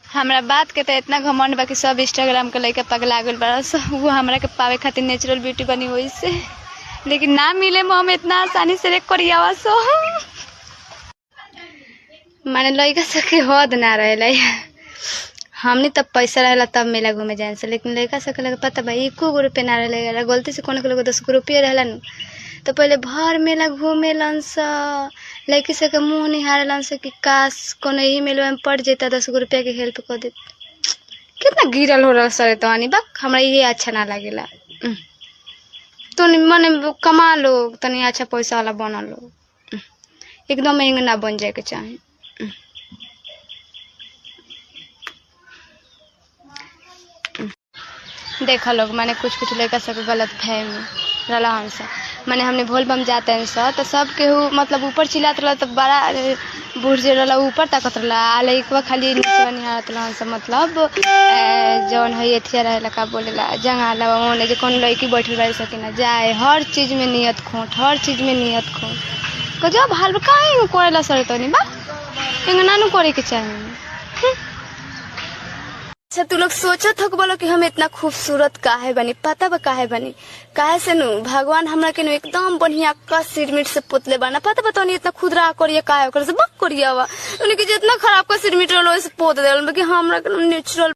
हमरा बात के तो इतना घमंड बा कि सब इंस्टाग्राम के लइका पगला गइल बड़ा स वो हमरा के पावे खातिर नेचुरल ब्यूटी बनी वही से लेकिन ना मिले में हम इतना आसानी से रेक करियावा सो माने लइका सब के हद ना रहेला हमनी तब पैसा रहेला तब मेला घूमे जाए से लेकिन लइका सब के लगे पता बा एको गो रुपया ना रहेला गलती से कोनो के लगे दस गो रुपया रहेला नु तो पहले भर मेला घूमेलन स लड़की सब के मुंह निहारेलन स कि काश कोनो यही मेलवा में पड़ जेता दस गो रुपया के हेल्प कर दे कितना गिरल हो रहा सर तहनी बा हमरा ये अच्छा ना लागेला उम। तो मने कमा लो तनी अच्छा पैसा वाला बना लो उम। एकदम महंगा ना बन जाए के चाही उम। उम। देखा लोग माने कुछ कुछ लड़का सबके गलत फहमी रहला हमसे माने हमने भोल बम जाते हैं सर तो सब केहू मतलब ऊपर चिल्लात रहला तो बड़ा अ, बूढ़ जे रहला ऊपर ताकत रहला आ लइकवा खाली नीचे निहारत रहला हमसे मतलब अ, जौन है एथिया रहेला का बोलेला जंगाला ओने जे कौन लड़की बैठल रह सके ना जाए हर चीज में नियत खोट हर चीज में नियत खोट गजब हाल बा काहे करेला सर तनी बा एंगा नानू करे के चाही अच्छा तू लोग सोचत हो बोलो कि हम इतना खूबसूरत काहे बनी पता बा काहे बनी काहे से नु भगवान हमरा के नु एकदम बढ़िया का सिरमिट से पुतले बना पता बा तनी इतना खुदरा करिए काहे ओकर से बक करिए वा उनके जितना खराब का सिरमिट रहलो से पोत देल कि हमरा के नेचुरल